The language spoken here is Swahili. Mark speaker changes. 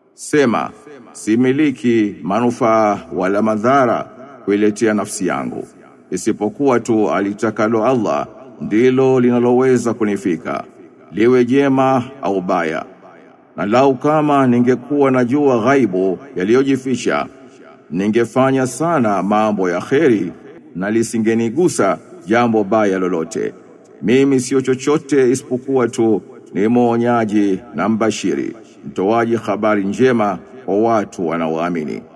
Speaker 1: Sema, similiki manufaa wala madhara kuiletea nafsi yangu, isipokuwa tu alitakalo Allah ndilo linaloweza kunifika, liwe jema au baya. Na lau kama ningekuwa najua ghaibu yaliyojificha, ningefanya sana mambo ya kheri na lisingenigusa jambo baya lolote. Mimi sio chochote isipokuwa tu ni mwonyaji na mbashiri, mtoaji habari njema kwa watu wanaoamini.